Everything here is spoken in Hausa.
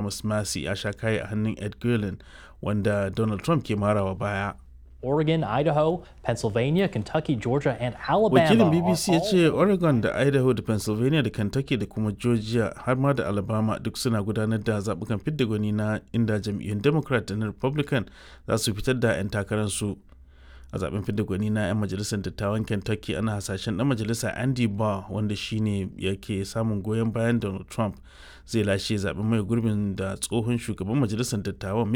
Thomas Massey ya sha kayi a hannun Ed Guilin wanda Donald Trump ke marawa baya. Oregon, Idaho, Pennsylvania, Kentucky, Georgia, and Alabama. Wakilin BBC ya ce Oregon da Idaho da Pennsylvania da Kentucky da kuma Georgia har ma da Alabama duk suna gudanar da zaɓukan fidda gwani na inda jam'iyyun Democrat da na Republican za su fitar da 'yan takararsu. A zaben fidda gwani na 'yan majalisar dattawan Kentucky ana hasashen ɗan majalisa Andy Barr wanda shine yake samun goyon bayan Donald Trump zai lashe zaben mai gurbin da tsohon shugaban majalisar dattawan